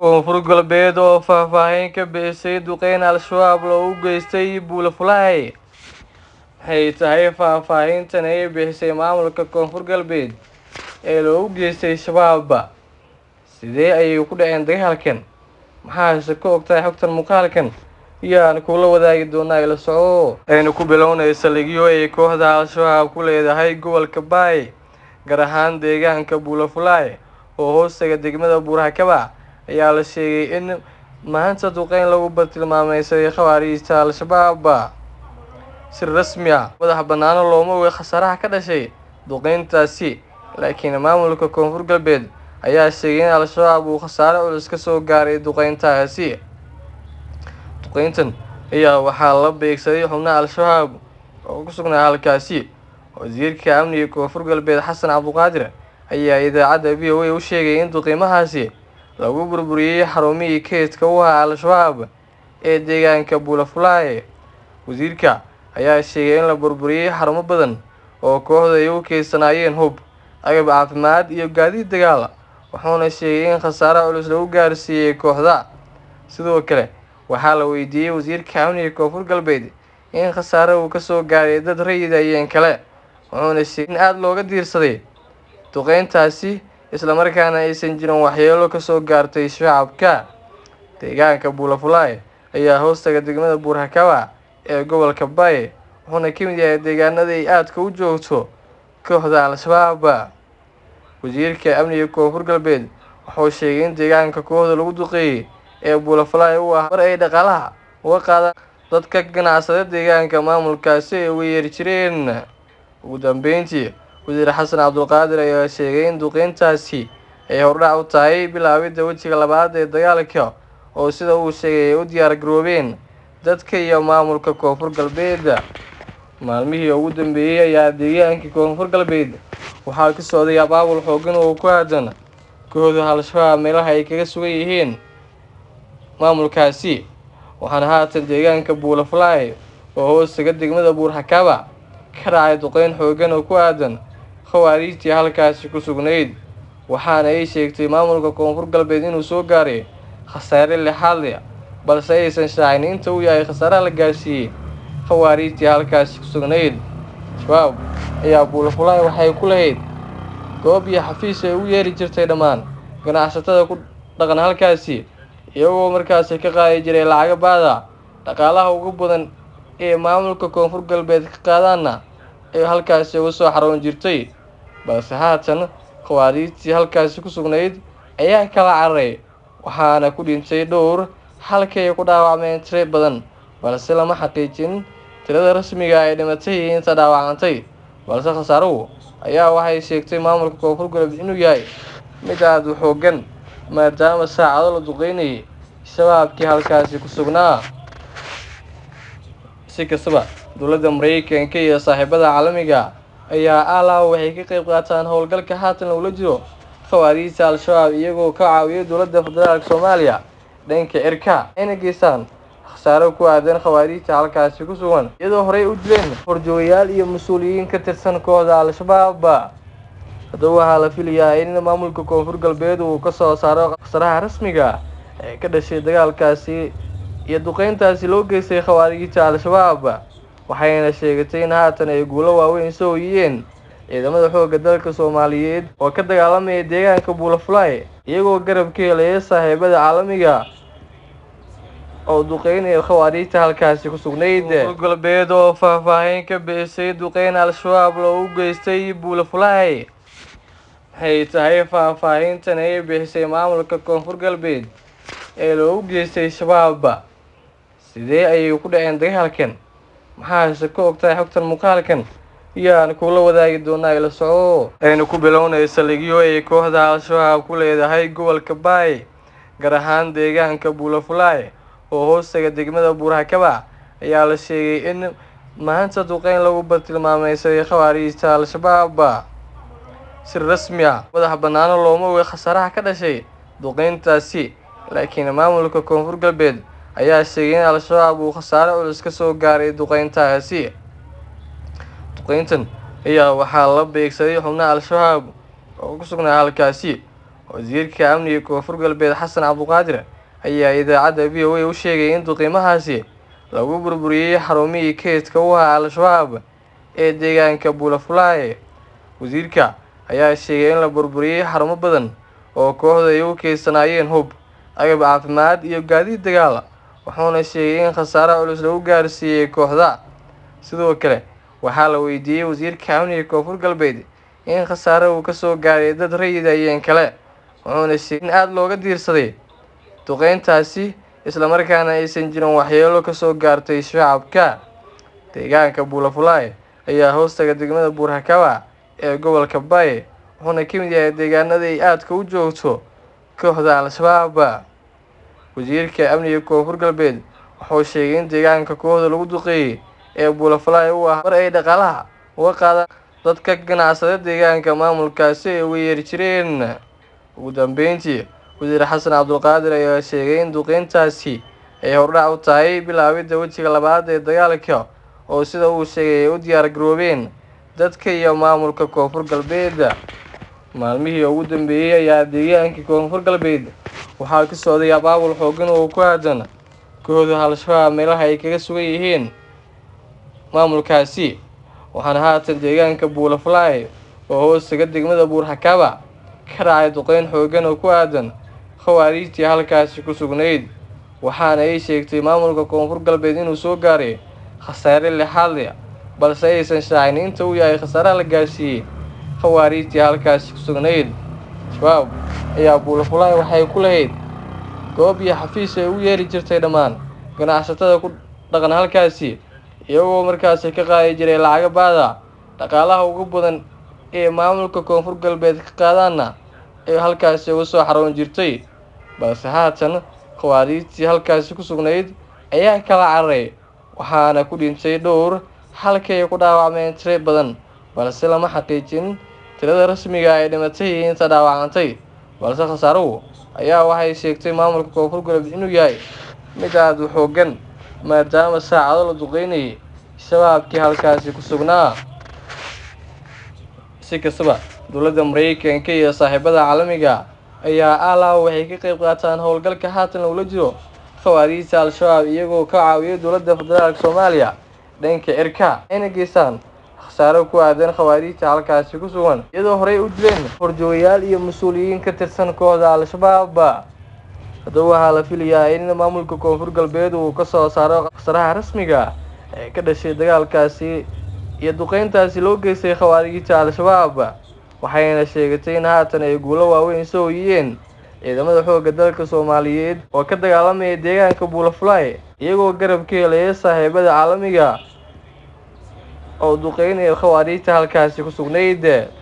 koonfur galbeed oo faahfaahin ka bixisay duqeyn al-shabaab loogu geystay buulafulaay waxay tahay faahfaahintan ay bixisay maamulka koonfur galbeed ee loogu geystay shabaabba sidee ayay ku dhaceen dagaalkan maxaase ka ogtahay xogtan muuqaalkan iyaan kula wadaagi doonaa ila soco aynu ku bilownay saldhigyo ay kooxda al-shabaab ku leedahay gobolka baay gaar ahaan deegaanka buulafulaay oo hoostaga degmada buurhakaba ayaa la sheegay in maanta duqeyn lagu bartilmaameysaday khawaariijta al-shabaab si rasmi ah madax banaano looma oga khasaaraha ka dhashay duqeyntaasi laakiin maamulka koonfur galbeed ayaa sheegay in al-shabaab uu khasaare culus ka soo gaaray duqeyntaasi duqeyntan ayaa waxaa la beegsaday xubnaha al-shabaab oo ku sugnaa halkaasi wasiirka amniga koonfur galbeed xasan cabduqaadir ayaa idaacadda v o a u sheegay in duqiimahaasi lagu burburiyey xarumihii keydka u ahaa al-shabaab ee deegaanka buulafulaay wasiirka ayaa sheegay in la burburiyey xarumo badan oo kooxda ay u keysanaayeen hub agab caafimaad iyo gaadiid dagaal wuxuuna sheegay in khasaare culus lagu gaarsiiyey kooxda sidoo kale waxaa la weydiiyey wasiirka amniga koonfur galbeed in khasaare uu kasoo gaaray dad rayida iyeen kale wuxuuna sheegay in aada looga diirsaday duqeyntaasi islamarkaana aysan jirin waxyeelo kasoo gaartay shacabka deegaanka buulafulaay ayaa hoostaga degmada buurhakaba ee gobolka baay wuxuuna ka mid yahay deegaanada ay aadka u joogto kooxda al-shabaab wasiirka amniga koonfur galbeed wuxuu sheegay in deegaanka kooxda lagu duqeeyey ee buulafulaay u ah mar ay dhaqaalaha uga qaadaan dadka ganacsada deegaanka maamulkaasi ay uga yeeri jireen ugu dambeyntii wasiir xasan cabdulqaadir ayaa sheegay in duqeyntaasi ay hordhac u tahay bilaabidda wejiga labaad ee dagaalka oo sida uu sheegay ay u diyaar garoobeen dadka iyo maamulka koonfur galbeed maalmihii ugu dambeeyey ayaa deegaankii koonfur galbeed waxaa ka socday abaabul xoogan oo ku aadan kooxda al-shabaab meelaha ay kaga sugan yihiin maamulkaasi waxaana haatan deegaanka buulafulaay oo hoostaga degmada buurhakaba ka dhacay duqeyn xoogan oo ku aadan khawaariijtii halkaasi ku sugnayd waxaana ay sheegtay maamulka koonfur galbeed inuu soo gaaray khasaare lixaad leh balse aysan shaacin inta uu yahay khasaaraha la gaarsiiyey khawaariijtii halkaasi ku sugnayd shabaab ayaa buulafulaay waxay ku lahayd goob iyo xafiis ay u yeeri jirtay dhammaan ganacsatada ku dhaqan halkaasi iyagoo markaasi ka qaadi jiray lacaga baada dhaqaalaha ugu badan ee maamulka koonfur galbeed ka qaadaana ee halkaasi uga soo xaroon jirtay balse haatan khawaariijtii halkaasi ku sugnayd ayaa kala cararay waxaana ku dhintay dhowr halkay ku dhaawacmeen tiro badan balse lama xaqiijin tirada rasmiga ay dhimatay iyo inta dhaawacantay balse khasaaruhu ayaa waxay sheegtay maamulka koonfur galbeed inuu yahay mid aada u xoogan maadaama saacado la duqeynayay shabaabkii halkaasi ku sugnaa si kastaba dowladda mareykanka iyo saaxiibada caalamiga ayaa alaa waxay ka qeyb qaataan howlgalka haatan lagula jiro khawaariijta al-shabaab iyagoo ka caawiya dowladda federaalk soomaaliya dhanka cirka ayna geystaan khasaaro ku aadan khawaariijta halkaasi ku sugan iyadoo horey u dileen horjoogayaal iyo mas-uuliyiin ka tirsan kooxda al-shabaab haddaba waxaa la filayaa in maamulka koonfur galbeed uu kasoo saaro khasaaraha rasmiga ee ka dhashay dagaalkaasi iyo duqeyntaasi loo geystay khawaariijta al-shabaab waxayna sheegatay in haatan ay guulo waaweyn soo hoyiyeen ciidamada xoogga dalka soomaaliyeed oo ka dagaalamaya deegaanka buulafulaay iyagoo garab ka helaya saaxiibada caalamiga oo duqeynaya khawaariijta halkaasi ku sugnayd koonfur galbeed oo faahfaahin ka bixisay duqeyn al-shabaab loogu geystay buulafulaay waxay tahay faahfaahintan ay bixisay maamulka koonfur galbeed ee loogu geystay shabaabba sidee ayay ku dhaceen dagaalkan maxaase ka ogtahay xogtan muuqaalkan iyaan kula wadaagi doonaa ila soco aynu ku bilownay saldhigyo ay kooxda al-shabaab ku leedahay gobolka baay gaar ahaan deegaanka buulafulaay oo hoostaga degmada buurhakaba ayaa la sheegay in maanta duqeyn lagu bartilmaameysaday khawaariijta al-shabaab si rasmi ah madax banaano looma oga khasaaraha ka dhashay duqeyntaasi laakiin maamulka koonfur galbeed ayaa sheegay in al-shabaab uu khasaare culus ka soo gaaray duqeyntaasi duqeyntan ayaa waxaa la beegsaday xubnaha al-shabaab oo ku sugnaa halkaasi wasiirka amniga koonfur galbeed xasan cabduqaadir ayaa idaacadda v o a u sheegay in duqiimahaasi lagu burburiyey xarumihii keydka u ahaa al-shabaab ee deegaanka buulafulaaye wasiirka ayaa sheegay in la burburiyey xarumo badan oo kooxda ay u keysanaayeen hub agab caafimaad iyo gaadiid dagaal wuxuuna sheegay in khasaare culus lagu gaarsiiyey kooxda sidoo kale waxaa la weydiiyey wasiirka amniga koonfur galbeed in khasaare uu kasoo gaaray dad rayid ayeen kale wuxuuna sheegay in aada looga diirsaday duqeyntaasi islamarkaana aysan jirin waxyeelo kasoo gaartay shacabka deegaanka buulafulaaye ayaa hoostaga degmada buurhakaba ee gobolka baye wuxuuna ka mid yahay deegaanada ay aadka u joogto kooxda al-shabaab wasiirka amniga koonfur galbeed wuxuu sheegay in deegaanka kooxda lagu duqeeyey ee buulafulaaye uu ah mar ay dhaqaalaha uga qaadaan dadka ganacsada deegaanka maamulkaasi ay uga yeeri jireen ugu dambeyntii wasiir xasan cabdulqaadir ayaa sheegay in duqeyntaasi ay hordhac u tahay bilaabidda wejiga labaad ee dagaalka oo sida uu sheegay ay u diyaar garoobeen dadka iyo maamulka koonfur galbeed maalmihii ugu dambeeyey ayaa deegaanka koonfur galbeed waxaa ka socday abaabul xoogan oo ku aadan kooxda al-shabaab meelaha ay kaga sugan yihiin maamulkaasi waxaana haatan deegaanka buulafulaaye oo hoostaga degmada buurhakaba ka dhacay duqeyn xoogan oo ku aadan khawaariijtii halkaasi ku sugnayd waxaana ay sheegtay maamulka koonfur galbeed inuu soo gaaray khasaare lixaad leh balse aysan shaacin inta uu yahay khasaaraha la gaarsiiyey khawaariijtii halkaasi ku sugnayd shabaab ayaa buulafulaaye waxay ku lahayd goob iyo xafiis ay u yeeri jirtay dhammaan ganacsatada ku dhaqan halkaasi iyagoo markaasi ka qaadi jiray lacaga baada dhaqaalaha ugu badan ee maamulka koonfur galbeed ka qaadaana ee halkaasi uga soo xaroon jirtay balse haatan khawaariijtii halkaasi ku sugnayd ayaa kala cararay waxaana ku dhintay dhowr halkii ay ku dhaawacmeen tiro badan balse lama xaqiijin tirada rasmiga ay dhimatay iyo inta dhaawacantay balse khasaaruhu ayaa waxay sheegtay maamulka koonfur galbeed inuu yahay mid aada u xoogan maadaama saacado la duqeynayay shabaabkii halkaasi ku sugnaa si kastaba dowladda mareykanka iyo saaxiibada caalamiga ayaa alaa waxay ka qeyb qaataan howlgalka haatan lagula jiro khawaariijta al-shabaab iyagoo ka caawiyay dowladda federaalk soomaaliya dhanka cirka ayna geystaan khasaaro ku aadan khawaariijta halkaasi ku sugan iyadoo horey u dileen horjoogayaal iyo mas-uuliyiin ka tirsan kooxda al-shabaab haddaba waxaa la filayaa in maamulka koonfur galbeed uu kasoo saaro khasaraha rasmiga ee ka dhashay dagaalkaasi iyo duqeyntaasi loo geystay khawaariijta al-shabaab waxayna sheegatay in haatan ay guulo waaweyn soo hoyiyeen ciidamada xoogga dalka soomaaliyeed oo ka dagaalamaya deegaanka buulafulay iyagoo garab ka helaya saaxiibada caalamiga oo duqeynaya khawaariijta halkaasi ku sugnayd